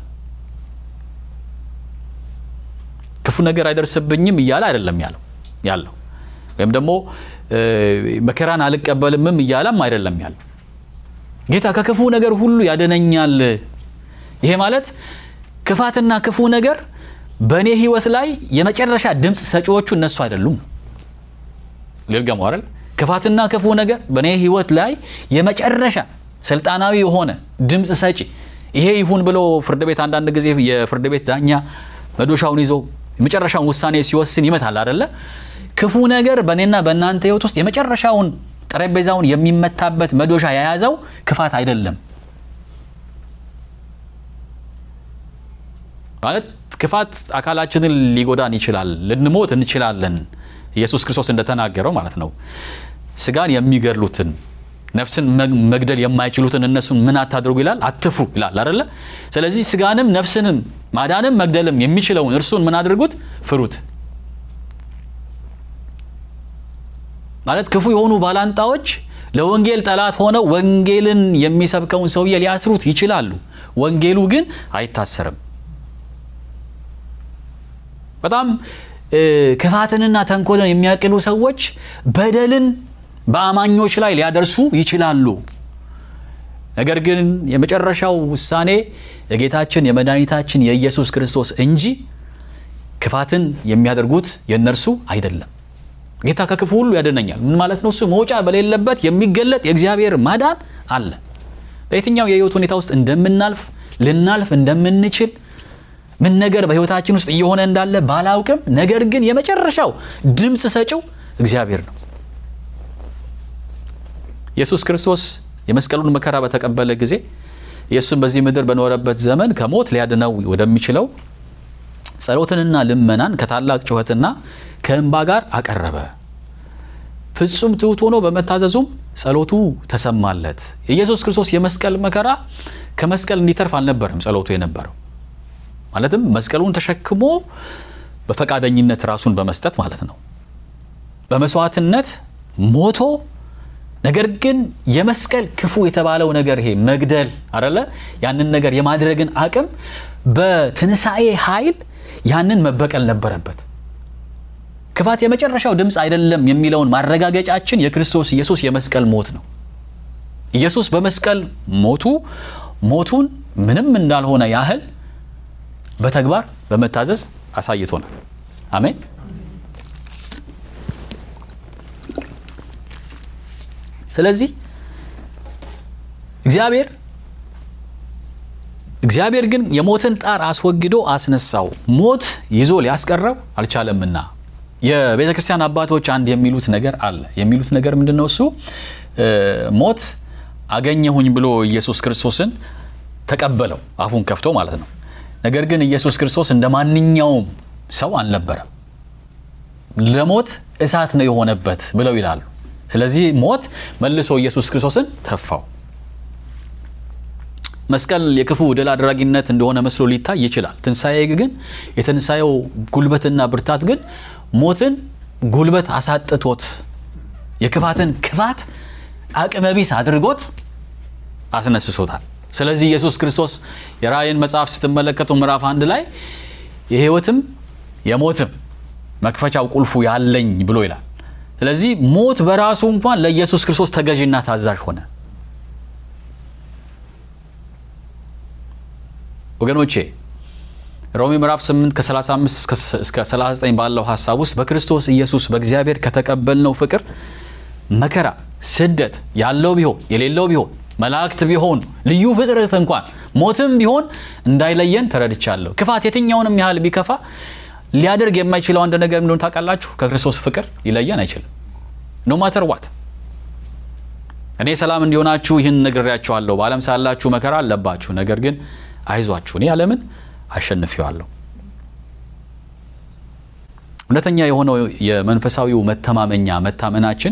ክፉ ነገር አይደርስብኝም እያለ አይደለም ያለው ያለው ወይም ደግሞ መከራን አልቀበልምም እያለም አይደለም ያለው። ጌታ ከክፉ ነገር ሁሉ ያደነኛል። ይሄ ማለት ክፋትና ክፉ ነገር በእኔ ሕይወት ላይ የመጨረሻ ድምፅ ሰጪዎቹ እነሱ አይደሉም። ልልገሙ አይደል? ክፋትና ክፉ ነገር በእኔ ሕይወት ላይ የመጨረሻ ስልጣናዊ የሆነ ድምፅ ሰጪ ይሄ ይሁን ብሎ ፍርድ ቤት አንዳንድ ጊዜ የፍርድ ቤት ዳኛ መዶሻውን ይዞ የመጨረሻውን ውሳኔ ሲወስን ይመታል አደለ? ክፉ ነገር በእኔና በእናንተ ህይወት ውስጥ የመጨረሻውን ጠረጴዛውን የሚመታበት መዶሻ የያዘው ክፋት አይደለም። ማለት ክፋት አካላችንን ሊጎዳን ይችላል፣ ልንሞት እንችላለን። ኢየሱስ ክርስቶስ እንደተናገረው ማለት ነው። ስጋን የሚገድሉትን ነፍስን መግደል የማይችሉትን እነሱን ምን አታድርጉ ይላል? አትፍሩ ይላል አደለ? ስለዚህ ስጋንም ነፍስንም ማዳንም መግደልም የሚችለውን እርሱን ምን አድርጉት? ፍሩት። ማለት ክፉ የሆኑ ባላንጣዎች ለወንጌል ጠላት ሆነው ወንጌልን የሚሰብከውን ሰውዬ ሊያስሩት ይችላሉ። ወንጌሉ ግን አይታሰርም። በጣም ክፋትንና ተንኮልን የሚያቅሉ ሰዎች በደልን በአማኞች ላይ ሊያደርሱ ይችላሉ። ነገር ግን የመጨረሻው ውሳኔ የጌታችን የመድኃኒታችን የኢየሱስ ክርስቶስ እንጂ ክፋትን የሚያደርጉት የእነርሱ አይደለም። ጌታ ከክፉ ሁሉ ያደነኛል። ምን ማለት ነው? እሱ መውጫ በሌለበት የሚገለጥ የእግዚአብሔር ማዳን አለ። በየትኛው የህይወት ሁኔታ ውስጥ እንደምናልፍ ልናልፍ እንደምንችል ምን ነገር በህይወታችን ውስጥ እየሆነ እንዳለ ባላውቅም፣ ነገር ግን የመጨረሻው ድምፅ ሰጪው እግዚአብሔር ነው። ኢየሱስ ክርስቶስ የመስቀሉን መከራ በተቀበለ ጊዜ ኢየሱስን በዚህ ምድር በኖረበት ዘመን ከሞት ሊያድነው ወደሚችለው ጸሎትንና ልመናን ከታላቅ ጩኸትና ከእንባ ጋር አቀረበ። ፍጹም ትሑት ሆኖ በመታዘዙም ጸሎቱ ተሰማለት። የኢየሱስ ክርስቶስ የመስቀል መከራ ከመስቀል እንዲተርፍ አልነበረም ጸሎቱ የነበረው። ማለትም መስቀሉን ተሸክሞ በፈቃደኝነት ራሱን በመስጠት ማለት ነው። በመስዋዕትነት ሞቶ ነገር ግን የመስቀል ክፉ የተባለው ነገር ይሄ መግደል አደለ ያንን ነገር የማድረግን አቅም በትንሣኤ ኃይል ያንን መበቀል ነበረበት። ክፋት የመጨረሻው ድምፅ አይደለም የሚለውን ማረጋገጫችን የክርስቶስ ኢየሱስ የመስቀል ሞት ነው። ኢየሱስ በመስቀል ሞቱ ሞቱን ምንም እንዳልሆነ ያህል በተግባር በመታዘዝ አሳይቶናል። አሜን። ስለዚህ እግዚአብሔር እግዚአብሔር ግን የሞትን ጣር አስወግዶ አስነሳው፣ ሞት ይዞ ሊያስቀረው አልቻለምና። የቤተ ክርስቲያን አባቶች አንድ የሚሉት ነገር አለ። የሚሉት ነገር ምንድን ነው? እሱ ሞት አገኘሁኝ ብሎ ኢየሱስ ክርስቶስን ተቀበለው፣ አፉን ከፍቶ ማለት ነው። ነገር ግን ኢየሱስ ክርስቶስ እንደ ማንኛውም ሰው አልነበረም። ለሞት እሳት ነው የሆነበት ብለው ይላሉ። ስለዚህ ሞት መልሶ ኢየሱስ ክርስቶስን ተፋው። መስቀል የክፉ ድል አድራጊነት እንደሆነ መስሎ ሊታይ ይችላል። ትንሣኤ ግን የትንሣኤው ጉልበትና ብርታት ግን ሞትን ጉልበት አሳጥቶት የክፋትን ክፋት አቅመቢስ አድርጎት አስነስሶታል። ስለዚህ ኢየሱስ ክርስቶስ የራእይን መጽሐፍ ስትመለከቱ ምዕራፍ አንድ ላይ የሕይወትም የሞትም መክፈቻው ቁልፉ ያለኝ ብሎ ይላል። ስለዚህ ሞት በራሱ እንኳን ለኢየሱስ ክርስቶስ ተገዥና ታዛዥ ሆነ። ወገኖቼ ሮሜ ምዕራፍ 8 ከ35 እስከ 39 ባለው ሀሳብ ውስጥ በክርስቶስ ኢየሱስ በእግዚአብሔር ከተቀበልነው ፍቅር መከራ፣ ስደት ያለው ቢሆን የሌለው ቢሆን መላእክት ቢሆን ልዩ ፍጥረት እንኳን ሞትም ቢሆን እንዳይለየን ተረድቻለሁ። ክፋት የትኛውንም ያህል ቢከፋ ሊያደርግ የማይችለው አንድ ነገር እንደሆነ ታውቃላችሁ። ከክርስቶስ ፍቅር ሊለየን አይችልም። ኖ ማተር ዋት። እኔ ሰላም እንዲሆናችሁ ይህን ነግሬያችኋለሁ። በዓለም ሳላችሁ መከራ አለባችሁ፣ ነገር ግን አይዟችሁ፣ እኔ ዓለምን አሸንፌዋለሁ። እውነተኛ የሆነው የመንፈሳዊው መተማመኛ መታመናችን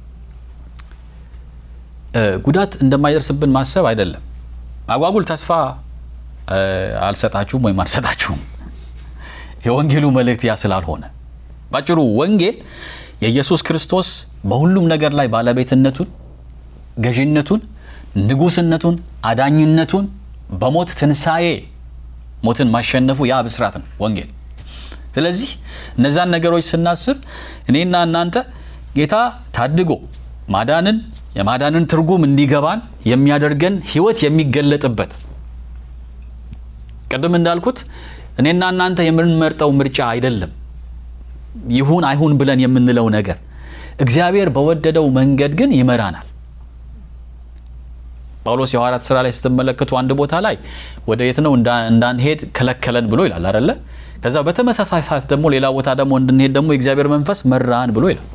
ጉዳት እንደማይደርስብን ማሰብ አይደለም። አጓጉል ተስፋ አልሰጣችሁም ወይም አልሰጣችሁም። የወንጌሉ መልእክት ያ ስላልሆነ ባጭሩ ወንጌል የኢየሱስ ክርስቶስ በሁሉም ነገር ላይ ባለቤትነቱን፣ ገዢነቱን፣ ንጉስነቱን፣ አዳኝነቱን በሞት ትንሣኤ ሞትን ማሸነፉ ያ ብስራት ነው ወንጌል። ስለዚህ እነዛን ነገሮች ስናስብ እኔና እናንተ ጌታ ታድጎ ማዳንን የማዳንን ትርጉም እንዲገባን የሚያደርገን ሕይወት የሚገለጥበት ቅድም እንዳልኩት እኔና እናንተ የምንመርጠው ምርጫ አይደለም። ይሁን አይሁን ብለን የምንለው ነገር እግዚአብሔር በወደደው መንገድ ግን ይመራናል። ጳውሎስ የሐዋርያት ሥራ ላይ ስትመለከቱ አንድ ቦታ ላይ ወደ የት ነው እንዳንሄድ ከለከለን ብሎ ይላል አደለ? ከዛ በተመሳሳይ ሰዓት ደግሞ ሌላ ቦታ ደግሞ እንድንሄድ ደግሞ የእግዚአብሔር መንፈስ መራን ብሎ ይላል።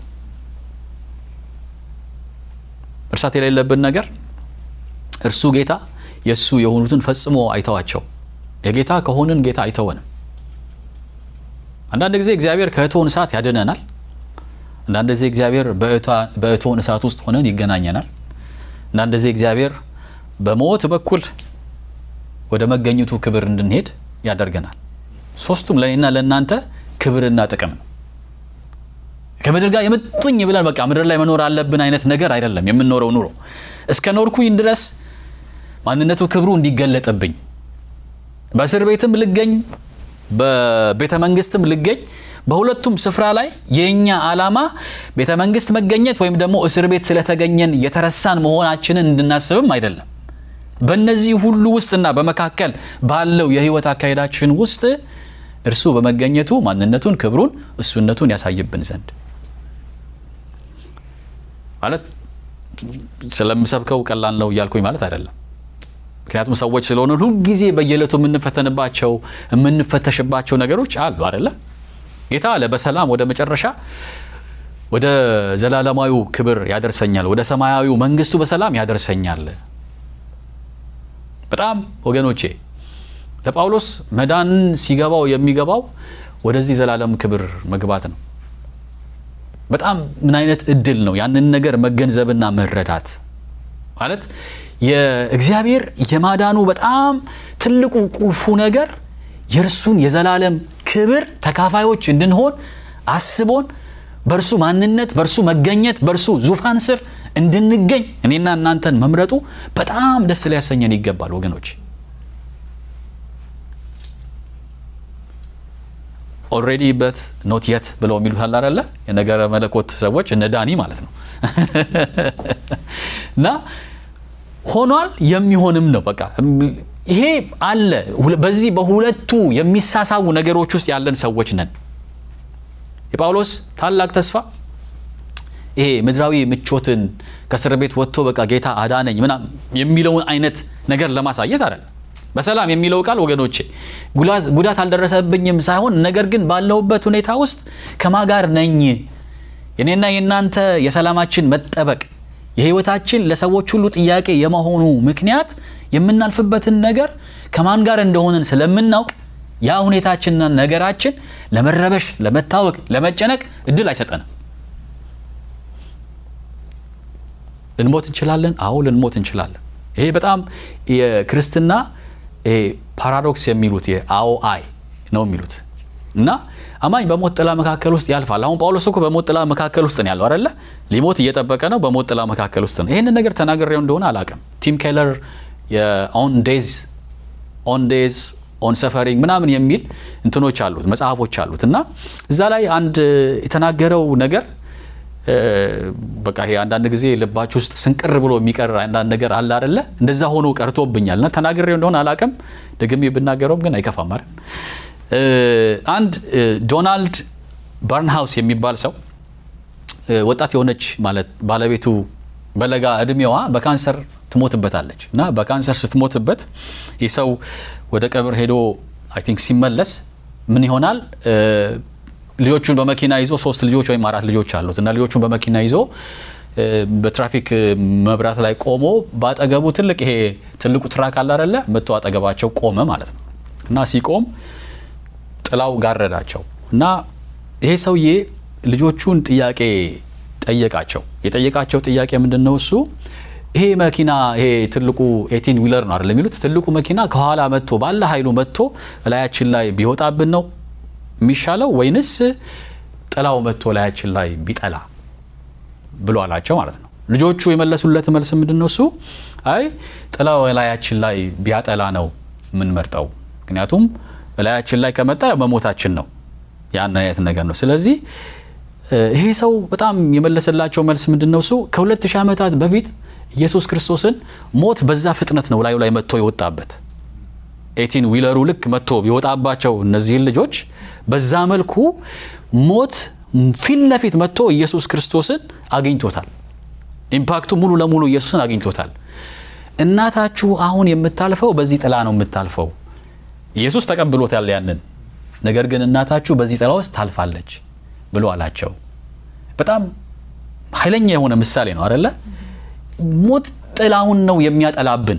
እርሳት የሌለብን ነገር እርሱ ጌታ የእሱ የሆኑትን ፈጽሞ አይተዋቸው። የጌታ ከሆንን ጌታ አይተወንም። አንዳንድ ጊዜ እግዚአብሔር ከእቶን እሳት ያድነናል። አንዳንድ ጊዜ እግዚአብሔር በእቶን እሳት ውስጥ ሆነን ይገናኘናል። አንዳንድ ጊዜ እግዚአብሔር በሞት በኩል ወደ መገኘቱ ክብር እንድንሄድ ያደርገናል። ሶስቱም ለእኔና ለእናንተ ክብርና ጥቅም ነው። ከምድር ጋር የምጡኝ ብለን በቃ ምድር ላይ መኖር አለብን አይነት ነገር አይደለም የምንኖረው ኑሮ። እስከ ኖርኩኝ ድረስ ማንነቱ ክብሩ እንዲገለጥብኝ በእስር ቤትም ልገኝ በቤተ መንግስትም ልገኝ በሁለቱም ስፍራ ላይ የእኛ ዓላማ ቤተ መንግስት መገኘት ወይም ደግሞ እስር ቤት ስለተገኘን የተረሳን መሆናችንን እንድናስብም አይደለም። በእነዚህ ሁሉ ውስጥና በመካከል ባለው የህይወት አካሄዳችን ውስጥ እርሱ በመገኘቱ ማንነቱን፣ ክብሩን፣ እሱነቱን ያሳይብን ዘንድ ማለት ስለምሰብከው ቀላል ነው እያልኩኝ ማለት አይደለም። ምክንያቱም ሰዎች ስለሆነ ሁልጊዜ በየዕለቱ የምንፈተንባቸው የምንፈተሽባቸው ነገሮች አሉ አደለ? ጌታ አለ በሰላም ወደ መጨረሻ ወደ ዘላለማዊው ክብር ያደርሰኛል፣ ወደ ሰማያዊው መንግስቱ በሰላም ያደርሰኛል። በጣም ወገኖቼ ለጳውሎስ መዳንን ሲገባው የሚገባው ወደዚህ ዘላለም ክብር መግባት ነው። በጣም ምን አይነት እድል ነው ያንን ነገር መገንዘብና መረዳት ማለት የእግዚአብሔር የማዳኑ በጣም ትልቁ ቁልፉ ነገር የእርሱን የዘላለም ክብር ተካፋዮች እንድንሆን አስቦን በእርሱ ማንነት፣ በእርሱ መገኘት፣ በእርሱ ዙፋን ስር እንድንገኝ እኔና እናንተን መምረጡ በጣም ደስ ሊያሰኘን ይገባል ወገኖች። ኦልሬዲ በት ኖት የት ብለው የሚሉት አለ አይደለ? የነገረ መለኮት ሰዎች እነ ዳኒ ማለት ነው እና ሆኗል የሚሆንም ነው። በቃ ይሄ አለ። በዚህ በሁለቱ የሚሳሳቡ ነገሮች ውስጥ ያለን ሰዎች ነን። የጳውሎስ ታላቅ ተስፋ ይሄ ምድራዊ ምቾትን ከእስር ቤት ወጥቶ በቃ ጌታ አዳነኝ ምናምን የሚለውን አይነት ነገር ለማሳየት አይደለም። በሰላም የሚለው ቃል ወገኖቼ ጉዳት አልደረሰብኝም ሳይሆን ነገር ግን ባለሁበት ሁኔታ ውስጥ ከማ ጋር ነኝ የኔና የእናንተ የሰላማችን መጠበቅ የህይወታችን ለሰዎች ሁሉ ጥያቄ የመሆኑ ምክንያት የምናልፍበትን ነገር ከማን ጋር እንደሆንን ስለምናውቅ ያ ሁኔታችንና ነገራችን ለመረበሽ፣ ለመታወቅ፣ ለመጨነቅ እድል አይሰጠንም። ልንሞት እንችላለን። አዎ ልንሞት እንችላለን። ይሄ በጣም የክርስትና ፓራዶክስ የሚሉት የአዎ አይ ነው የሚሉት እና አማኝ በሞት ጥላ መካከል ውስጥ ያልፋል። አሁን ጳውሎስ እኮ በሞት ጥላ መካከል ውስጥ ነው ያለው አይደለ? ሊሞት እየጠበቀ ነው። በሞት ጥላ መካከል ውስጥ ነው። ይህንን ነገር ተናግሬው እንደሆነ አላውቅም። ቲም ኬለር የኦን ዴዝ ኦን ዴዝ ኦን ሰፈሪንግ ምናምን የሚል እንትኖች አሉት መጽሐፎች አሉት እና እዛ ላይ አንድ የተናገረው ነገር በቃ ይሄ አንዳንድ ጊዜ ልባችሁ ውስጥ ስንቅር ብሎ የሚቀር አንዳንድ ነገር አለ አይደለ? እንደዛ ሆኖ ቀርቶብኛል እና ተናግሬው እንደሆነ አላውቅም። ደግሜ ብናገረውም ግን አይከፋም አይደል? አንድ ዶናልድ በርንሃውስ የሚባል ሰው ወጣት የሆነች ማለት ባለቤቱ በለጋ እድሜዋ በካንሰር ትሞትበታለች እና በካንሰር ስትሞትበት ይህ ሰው ወደ ቀብር ሄዶ አይ ቲንክ ሲመለስ ምን ይሆናል ልጆቹን በመኪና ይዞ ሶስት ልጆች ወይም አራት ልጆች አሉት እና ልጆቹን በመኪና ይዞ በትራፊክ መብራት ላይ ቆሞ በአጠገቡ ትልቅ ይሄ ትልቁ ትራክ አለ አይደለ መጥቶ አጠገባቸው ቆመ ማለት ነው እና ሲቆም ጥላው ጋረዳቸው እና ይሄ ሰውዬ ልጆቹን ጥያቄ ጠየቃቸው። የጠየቃቸው ጥያቄ ምንድን ነው? እሱ ይሄ መኪና ይሄ ትልቁ ኤቲን ዊለር ነው አይደል የሚሉት ትልቁ መኪና ከኋላ መጥቶ ባለ ኃይሉ መጥቶ እላያችን ላይ ቢወጣብን ነው የሚሻለው ወይንስ ጥላው መጥቶ እላያችን ላይ ቢጠላ ብሎ አላቸው ማለት ነው። ልጆቹ የመለሱለት መልስ ምንድን ነው? እሱ አይ ጥላው እላያችን ላይ ቢያጠላ ነው የምንመርጠው፣ ምክንያቱም እላያችን ላይ ከመጣ መሞታችን ነው። ያን አይነት ነገር ነው። ስለዚህ ይሄ ሰው በጣም የመለሰላቸው መልስ ምንድን ነው? እሱ ከሁለት ሺህ ዓመታት በፊት ኢየሱስ ክርስቶስን ሞት በዛ ፍጥነት ነው ላዩ ላይ መጥቶ የወጣበት ኤቲን ዊለሩ ልክ መጥቶ የወጣባቸው እነዚህን ልጆች በዛ መልኩ ሞት ፊት ለፊት መጥቶ ኢየሱስ ክርስቶስን አግኝቶታል። ኢምፓክቱ ሙሉ ለሙሉ ኢየሱስን አግኝቶታል። እናታችሁ አሁን የምታልፈው በዚህ ጥላ ነው የምታልፈው። ኢየሱስ ተቀብሎታል ያንን ነገር ግን እናታችሁ በዚህ ጥላ ውስጥ ታልፋለች ብሎ አላቸው። በጣም ኃይለኛ የሆነ ምሳሌ ነው አደለ? ሞት ጥላውን ነው የሚያጠላብን።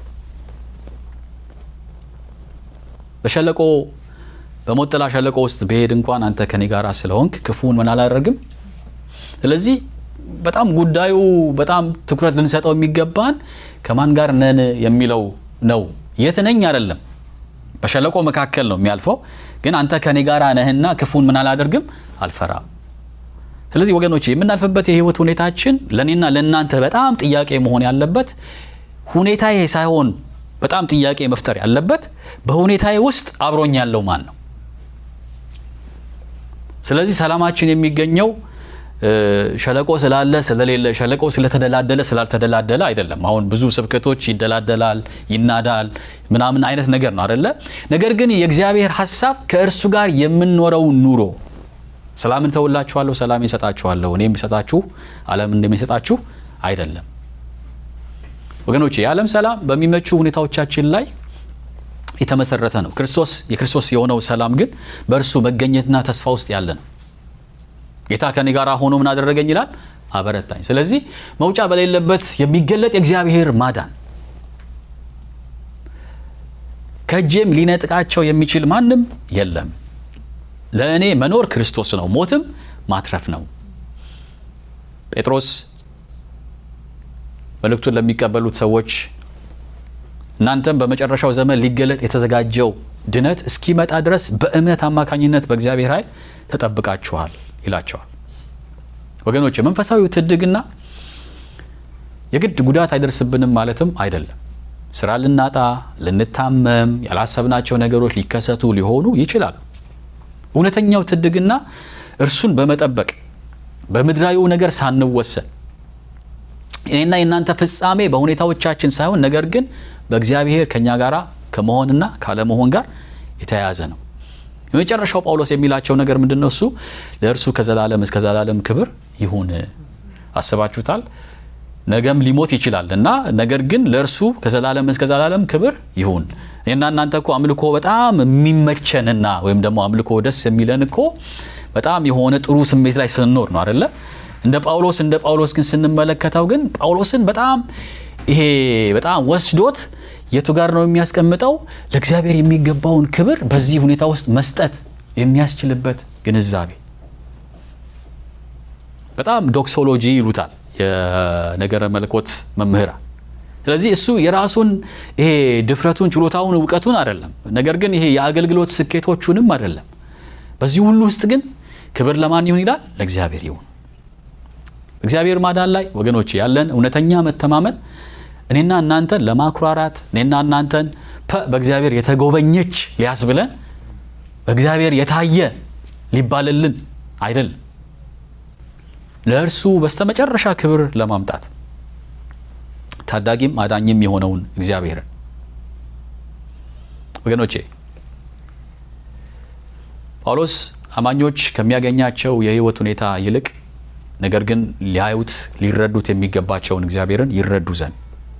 በሸለቆ በሞት ጥላ ሸለቆ ውስጥ ብሄድ እንኳን አንተ ከኔ ጋር ስለሆንክ ክፉን ምን አላደርግም። ስለዚህ በጣም ጉዳዩ በጣም ትኩረት ልንሰጠው የሚገባን ከማን ጋር ነን የሚለው ነው። የት ነኝ አይደለም። በሸለቆ መካከል ነው የሚያልፈው ግን አንተ ከኔ ጋር ነህና ክፉን ምን አላደርግም አልፈራም። ስለዚህ ወገኖች የምናልፍበት የህይወት ሁኔታችን ለእኔና ለእናንተ በጣም ጥያቄ መሆን ያለበት ሁኔታዬ ሳይሆን በጣም ጥያቄ መፍጠር ያለበት በሁኔታዬ ውስጥ አብሮኝ ያለው ማን ነው? ስለዚህ ሰላማችን የሚገኘው ሸለቆ ስላለ ስለሌለ፣ ሸለቆ ስለተደላደለ ስላልተደላደለ አይደለም። አሁን ብዙ ስብከቶች ይደላደላል፣ ይናዳል ምናምን አይነት ነገር ነው አደለ? ነገር ግን የእግዚአብሔር ሀሳብ ከእርሱ ጋር የምንኖረው ኑሮ ሰላምን ተውላችኋለሁ፣ ሰላም ይሰጣችኋለሁ፣ እኔ የሚሰጣችሁ ዓለም እንደሚሰጣችሁ አይደለም። ወገኖች የዓለም ሰላም በሚመቹ ሁኔታዎቻችን ላይ የተመሰረተ ነው። ክርስቶስ የክርስቶስ የሆነው ሰላም ግን በእርሱ መገኘትና ተስፋ ውስጥ ያለ ነው። ጌታ ከኔ ጋር ሆኖ ምን አደረገኝ ይላል? አበረታኝ። ስለዚህ መውጫ በሌለበት የሚገለጥ የእግዚአብሔር ማዳን ከእጄም ሊነጥቃቸው የሚችል ማንም የለም። ለእኔ መኖር ክርስቶስ ነው፣ ሞትም ማትረፍ ነው። ጴጥሮስ መልእክቱን ለሚቀበሉት ሰዎች እናንተም በመጨረሻው ዘመን ሊገለጥ የተዘጋጀው ድነት እስኪመጣ ድረስ በእምነት አማካኝነት በእግዚአብሔር ኃይል ተጠብቃችኋል ይላቸዋል። ወገኖች መንፈሳዊ ትድግና የግድ ጉዳት አይደርስብንም ማለትም አይደለም። ስራ ልናጣ፣ ልንታመም፣ ያላሰብናቸው ነገሮች ሊከሰቱ ሊሆኑ ይችላሉ። እውነተኛው ትድግና እርሱን በመጠበቅ በምድራዊው ነገር ሳንወሰን እኔና የእናንተ ፍጻሜ በሁኔታዎቻችን ሳይሆን ነገር ግን በእግዚአብሔር ከእኛ ጋር ከመሆንና ካለመሆን ጋር የተያያዘ ነው። የመጨረሻው ጳውሎስ የሚላቸው ነገር ምንድን ነው? እሱ ለእርሱ ከዘላለም እስከ ዘላለም ክብር ይሁን። አስባችሁታል? ነገም ሊሞት ይችላል እና ነገር ግን ለእርሱ ከዘላለም እስከ ዘላለም ክብር ይሁን። እኔና እናንተ እኮ አምልኮ በጣም የሚመቸንና ወይም ደግሞ አምልኮ ደስ የሚለን እኮ በጣም የሆነ ጥሩ ስሜት ላይ ስንኖር ነው አደለ? እንደ ጳውሎስ እንደ ጳውሎስ ግን ስንመለከተው ግን ጳውሎስን በጣም ይሄ በጣም ወስዶት የቱ ጋር ነው የሚያስቀምጠው? ለእግዚአብሔር የሚገባውን ክብር በዚህ ሁኔታ ውስጥ መስጠት የሚያስችልበት ግንዛቤ በጣም ዶክሶሎጂ ይሉታል የነገረ መለኮት መምህራን። ስለዚህ እሱ የራሱን ይሄ ድፍረቱን፣ ችሎታውን፣ እውቀቱን አይደለም፣ ነገር ግን ይሄ የአገልግሎት ስኬቶቹንም አይደለም። በዚህ ሁሉ ውስጥ ግን ክብር ለማን ይሁን ይላል? ለእግዚአብሔር ይሁን። እግዚአብሔር ማዳን ላይ ወገኖች ያለን እውነተኛ መተማመን እኔና እናንተን ለማኩራራት እኔና እናንተን በእግዚአብሔር የተጎበኘች ሊያስብለን በእግዚአብሔር የታየ ሊባልልን አይደለም። ለእርሱ በስተመጨረሻ ክብር ለማምጣት ታዳጊም አዳኝም የሆነውን እግዚአብሔርን ወገኖቼ ጳውሎስ አማኞች ከሚያገኛቸው የሕይወት ሁኔታ ይልቅ ነገር ግን ሊያዩት ሊረዱት የሚገባቸውን እግዚአብሔርን ይረዱ ዘንድ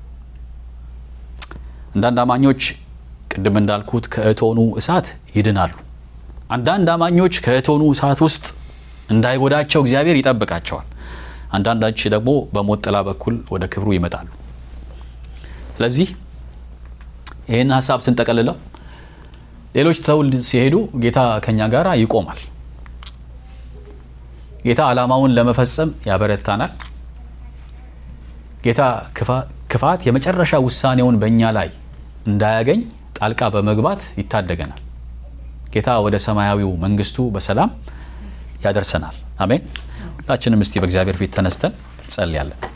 አንዳንድ አማኞች ቅድም እንዳልኩት ከእቶኑ እሳት ይድናሉ። አንዳንድ አማኞች ከእቶኑ እሳት ውስጥ እንዳይጎዳቸው እግዚአብሔር ይጠብቃቸዋል። አንዳንዶች ደግሞ በሞት ጥላ በኩል ወደ ክብሩ ይመጣሉ። ስለዚህ ይህን ሀሳብ ስንጠቀልለው ሌሎች ትተውል ሲሄዱ ጌታ ከኛ ጋር ይቆማል። ጌታ ዓላማውን ለመፈጸም ያበረታናል። ጌታ ክፋት የመጨረሻ ውሳኔውን በእኛ ላይ እንዳያገኝ ጣልቃ በመግባት ይታደገናል። ጌታ ወደ ሰማያዊው መንግስቱ በሰላም ያደርሰናል። አሜን። ሁላችንም እስቲ በእግዚአብሔር ፊት ተነስተን እንጸልያለን።